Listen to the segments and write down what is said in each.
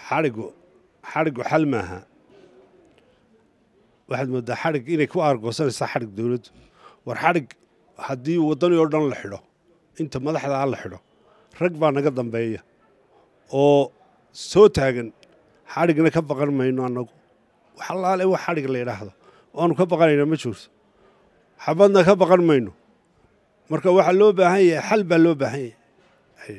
xadhigu xadhigu xal maaha waxaad moodaa xadhig inay ku aargoosanaysaa xadhig dowladdu war xadhig haddii waddani oo dhan la xidho inta madaxdaa la xidho rag baa naga dambeeya oo soo taagan xadhigna ka baqan mayno annagu wax allaale wax xadhig la yidhaahdo waanu ka baqanaynaa ma joogto xabadna ka baqan mayno marka waxaa loo baahan yahay xal baa loo baahan yahay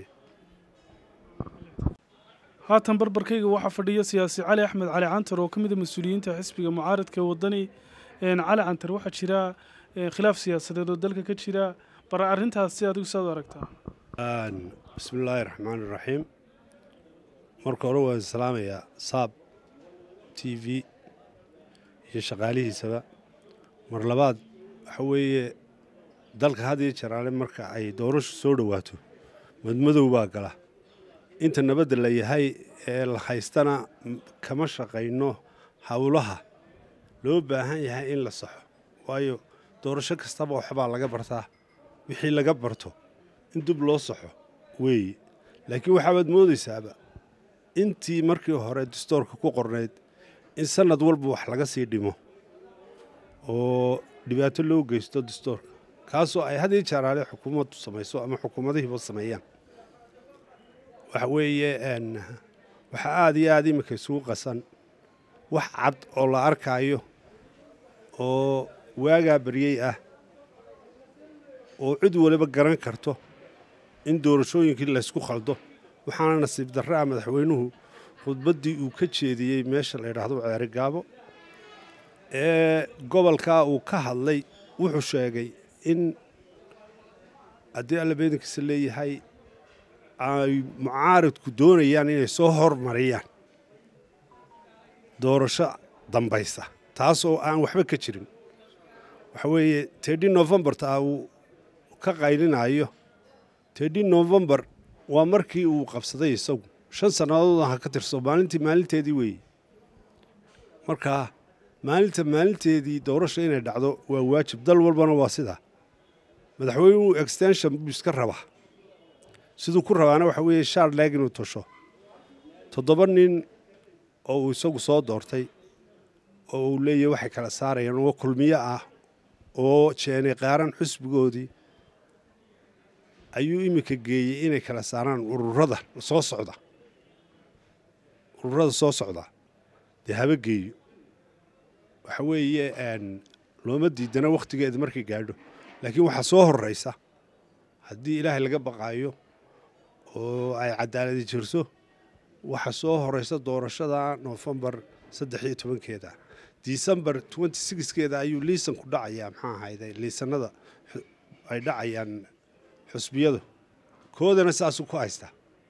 haatan barbarkayga waxaa fadhiya siyaasi cali axmed cali cantar oo ka mid a mas-uuliyiinta xisbiga mucaaradka waddani cali cantar waxaa jira khilaaf siyaasadeed oo dalka ka jira bara arrintaas si adigu saad u aragtaa bismi illaahi raxmaan iraxiim marka hore waan salaamayaa saab t v iyo shaqaalihiisaba mar labaad waxa weeye dalka had iyo jaraale marka ay doorashu soo dhowaato madmadow baa gala inta nabadda la yahay ee la haystana kama shaqayno howlaha loo baahan yahay in la saxo waayo doorasho kastaba waxbaa laga bartaa wixii laga barto in dib loo saxo weeye laakiin waxaabaad moodaysaaba intii markii hore dastoorka ku qornayd in sannad walba wax laga sii dhimo oo dhibaato loo geysto dastoorka kaasoo ay had iyo jaraale xukuumaddu samayso ama xukuumadihiiba sameeyaan waxa weeye waxaa aada iyo aada iminka isugu qasan wax cad oo la arkaayo oo waagaa baryey ah oo cid waliba garan karto in doorashooyinkii laysku khaldo waxaana nasiib darre ah madaxweynuhu khudbaddii uu ka jeediyey meesha la yidhaahdo ceeri gaabo ee gobolkaa uu ka hadlay wuxuu sheegay in haddii alla beedankiisa leeyahay ay mucaaridku doonayaan inay soo hormariyaan doorasho dambaysa taasoo aan waxba ka jirin waxa weeye tedhi novembarta uu ka qaylinayo tedhi novembar waa markii uu qabsaday isagu shan sannadood ha ka tirso maalintii maalinteedii weeye markaa maalinta maalinteedii doorasha inay dhacdo waa waajib dal walbana waa sidaa madaxweynuhu extension buu iska rabaa siduu ku rabaana waxa weeye shaarleg inuu tasho toddoba nin oo uu isagu soo doortay oo uu leeyahy waxay kala saarayaan oo kulmiyo ah oo jeenay qaaran xusbigoodii ayuu iminka geeyey inay kala saaraan ururada soo socda ururada soo socda dee haba geeyo waxa weeye looma diidana wakhtigeeda markay gaadho laakiin waxaa soo horraysa haddii ilaahay laga baqaayo oo ay cadaaladi jirto waxaa soo horeysa doorashada noofembar saddex iyo tobankeeda disembar twenty sixkeeda ayuu liisanku dhacayaa maxaa ahayde liisanada ay dhacayaan xusbiyadu koodana saasuu ku haystaa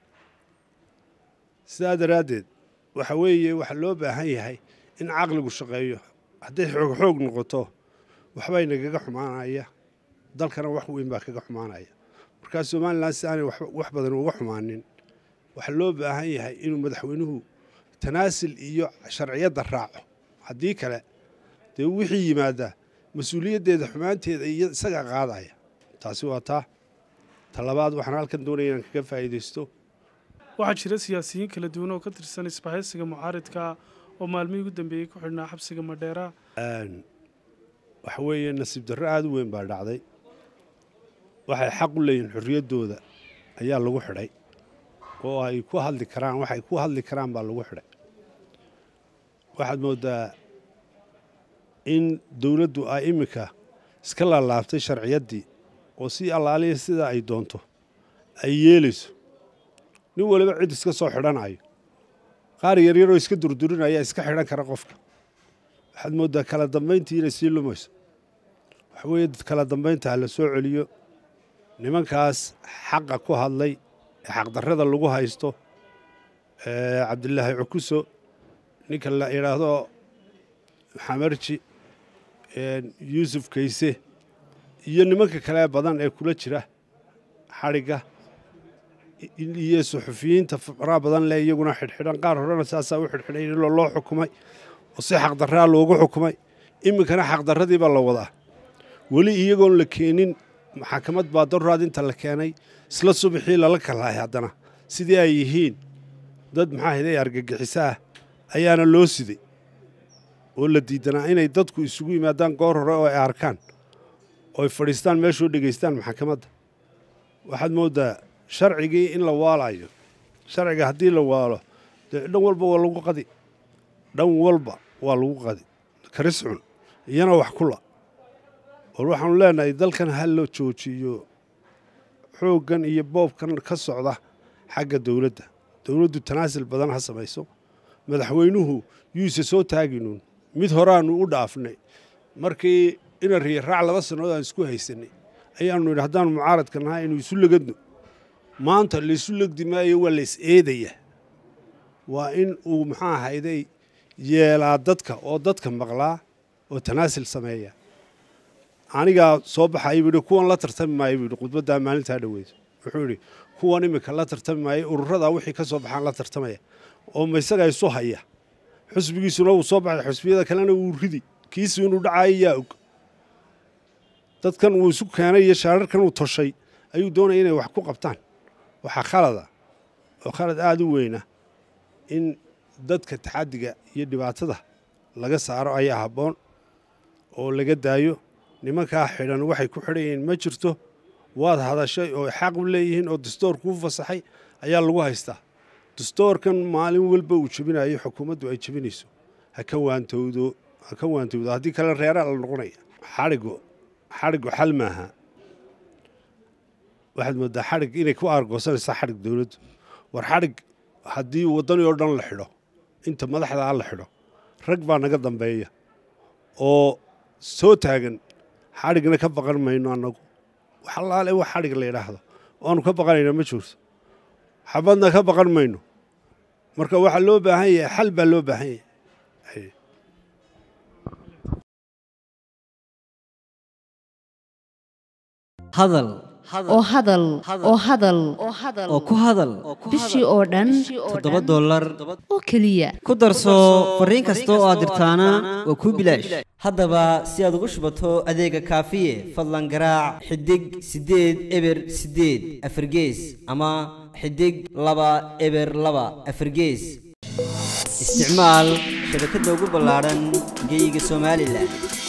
sidaa daraaddeed waxa weeye waxaa loo baahan yahay in caqligu shaqeeyo hadday xoog xoog noqoto waxbay nagaga xumaanaya dalkana wax weyn baa kaga xumaanaya markaa somalilan si aanay wax badan uga xumaanin waxaa loo baahan yahay inuu madaxweynuhu tanaasil iyo sharciyadda raaco haddii kale dee wixii yimaada mas-uuliyaddeeda xumaanteeda iyo isagaa qaadaya taasi waa taa talabaad waxaan halkan doonaya inaan kaga faa'iidaysto waxaa jira siyaasiyiin kala duwan oo ka tirsan isbahaysiga mucaaridka oo maalmihii ugu dambeeyey ku xidhnaa xabsiga madheera waxa weeye nasiib darro aada u weyn baa dhacday waxay xaq u leeyihin xorriyaddooda ayaa lagu xidhay oo ay ku hadli karaan waxay ku hadli karaan baa lagu xidhay waxaad mooddaa in dowladdu ay iminka iska laalaabtay sharciyaddii oo si allaaliya sidaa ay doonto ay yeelayso nin waliba cid iska soo xidhanayo qaar yaryaroo iska durdurinaya iska xidhan kara qofka waxaad mooddaa kala dambayntii inay sii lumayso waxa weeye dad kala dambaynta ha la soo celiyo nimankaas xaqa ku hadlay ee xaqdarrada lagu haysto cabdilaahi cukuso ninka la yidhaahdo xamarji yuusuf kayse iyo nimanka kale badan ee kula jira xadhigga iyo suxufiyiinta faraha badan leh iyaguna xidhxidhan qaar horena saasaa u xidhxidhay iloo loo xukumay oo si xaqdarraa loogu xukumay iminkana xaqdarradii baa la wadaa weli iyagoon la keenin maxakamad baa daruuraad inta la keenay isla subaxii lala kalahay haddana sidii ay yihiin dad maxaa hiday argagixiso ah ayaana loo siday oo la diidanaa inay dadku isugu yimaadaan goor hore oo ay arkaan oo ay fadhiistaan meeshoo dhegaystaan maxkamadda waxaad mooddaa sharcigii in la waalayo sharciga haddii la waalo dee dhan walba waa lagu qadi dhan walba waa lagu qadi karis cun iyana wax kula war waxaanu leenahay dalkan ha la joojiyo xooggan iyo boobkan ka socda xagga dowladda dowladdu tanaasil badan ha samayso madaxweynuhu yuuse soo taaginuun mid horaannu u dhaafnay markii ina riya raac laba sannadood aan isku haysanay ayaannu yidhi haddaanu mucaaradka nahay inuu isu legadno maanta laysu legdi maayo waa lays eedaya waa in uu maxaa ahayday yeelaa dadka oo dadka maqlaa oo tanaasil sameeya anigaa soo baxaya buu yidhi kuwan la tartami maayo buu yidhi khudbaddaa maalintaa dhoweyso wuxuu yidhi kuwan iminka la tartami maayo ururadaa wixii ka soo baxaan la tartamaya oo ma isagaa isu haya xusbigiisuna wuu soo baxay xusbiyada kalena wuu ridi kiisu inuu dhacayo yaa og dadkan uu isu keenay iyo shaararkan uu toshay ayuu doonaya inay wax ku qabtaan waxaa khalada oo khalad aada u weyna in dadka taxaddiga iyo dhibaatada laga saaro ayaa habboon oo laga daayo nimankaa xidhan waxay ku xidhan yihiin ma jirto waad hadashay oo xaq u leeyihiin oo dastoor kuu fasaxay ayaa lagu haystaa dastoorkan maalin walba uu jebinayo xukuumaddu ay jebinayso ha ka waantowdo ha ka waantowdo haddii kale reeraa la noqonaya xadhigu xadhigu xal maaha waxaad mooddaa xadhig inay ku aargoosanaysaa xadhig dowladdu war xadhig haddii waddanii oo dhan la xidho inta madaxdaa la xidho rag baa naga dambeeya oo soo taagan xadhigna ka baqan mayno annagu wax allaale wax xadhig la yidhaahdo oanu ka baqanayna ma jirto xabadna ka baqan mayno marka waxaa loo baahan yahay xal baa loo baahan yahay hadal oo hadal oo hadal oo ku hadal bishii oo dhan toddoba dollar oo keliya ku darso fariin kasta oo aad dirtaana waa kuu bilaash haddaba si aad ugu shubato adeega kaafiye fadlan garaac xidig siddeed eber siddeed afargees ama xidig laba eber laba afargees isticmaal shabakadda ugu ballaadhan geeyiga somalilan